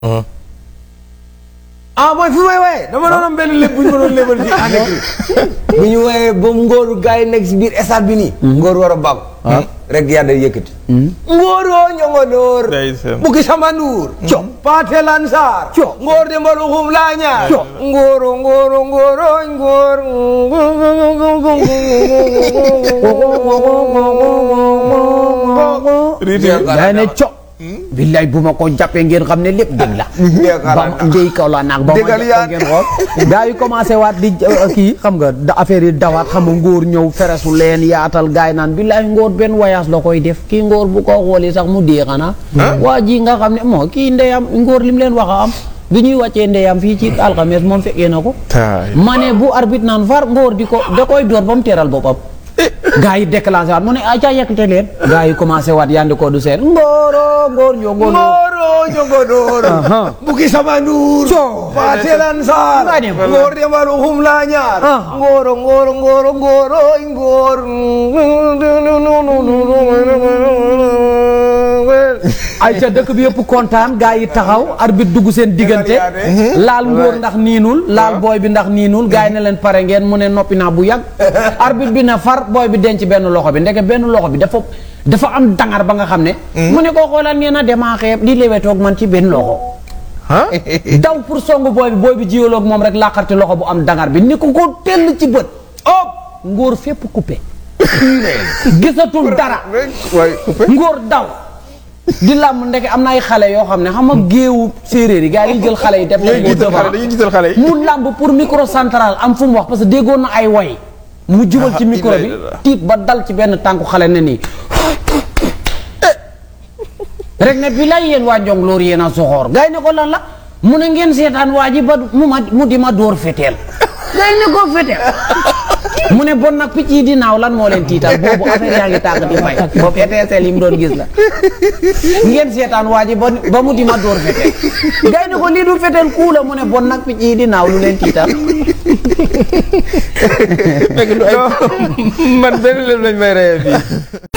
ah mooy fi may waaye dama doon am benn lépp bu ñu ma doon lébal fii en écrit bu ñu waaye ba ngóoru gars yi nekk si biir stade bi nii ngóor war a bàgg rek yàlla yëkkati ngóoroo ñongodoor Ndeysaan. bukki sama nduur co paate lansar co ngóor de mbalu xum laa ñaar co ngóoro ngóoro ngóoro ngóor day ne co billaay bu ma ko jàppee ngeen xam ne lépp dëgg la ba mu ndey kaw la naag ba ma Dëggal jàpp ko ngeen xool gaa yi commencé waat di uh, kii xam nga da affaire yi dawaat xam nga ngóor ñëw feresu leen yaatal gaay yi naan billaay ngóor benn voyage la koy def kii ngóor bu ko xoolee sax mu dee xanaa waa ji nga xam ne moo kii ndeyam ngóor lim leen wax a am bi ñuy wàccee ndeyam fii ci alxames moom fekkee na ko taay ma ne bu arbitre naan far ngóor di ko da koy door ba mu teeral boppam gaa yi déclenché waat mu ne aca yekkate leen gaa yi commencé waat yandi ko du seen ngóoro ngóor ñoo ngóor ngóoro ñongodoor Aha. bukki sama nduur Co. paate lansar Nga dem. ngóor de mbalu xum laa ñaar Ah. ngóoro ngóoro ngóoro ngóoro ngóor ay ca dëkk bi yëpp kontaan gaa yi taxaw arbitre dugg seen diggante laal ngóor ndax niinul laal booy bi ndax niinul gaa yi ne leen pare ngeen mu ne noppi naa bu yàgg arbitre bi na far booy bi denc benn loxo bi ndeke benn loxo bi dafa dafa am dangar ba nga xam ne mu ne ko xoolal nee na demaa xeeb di lewetoog man ci benn loxo daw pour songu booy bi booy bi jiyaloog moom rek laqarti loxo bu am dangar bi ni ko ko tell ci bët op ngóor fépp coupé gisatul dara waay coupé ngóor daw di làmb ndeke am na ay xale yoo xam ne xam nga géewu séeréer yi gars yi jël xale yi def ñooy leen jiital devant. xale dañuy jiital xale yi mu làmb pour micro central am fu mu wax parce que déggoon na ay way mu jubal ci Ah, micro bi ilaa ilaa. tiit ba dal ci benn tànku xale ne nii rek ne bi lay yéen waa jong loolu yéen a soxoor gars yi ne ko lan la mu ne ngeen seetaan waa ji ba mu ma mu di ma dóor feteel gars yi ne ko feteel mu ne bon nag picc yi di naaw lan moo leen tiital boobu affaire yaa ngi tàgg di fay boobu étincelle yi mu doon gis la ngeen seetaan waa ji ba ba mu di ma dóor feteel gars yi ne ko lii du feteel kuu la mu ne bon nag picc yi di naaw lu leen tiital fekk du ay man benn lépp lañ may reyee fii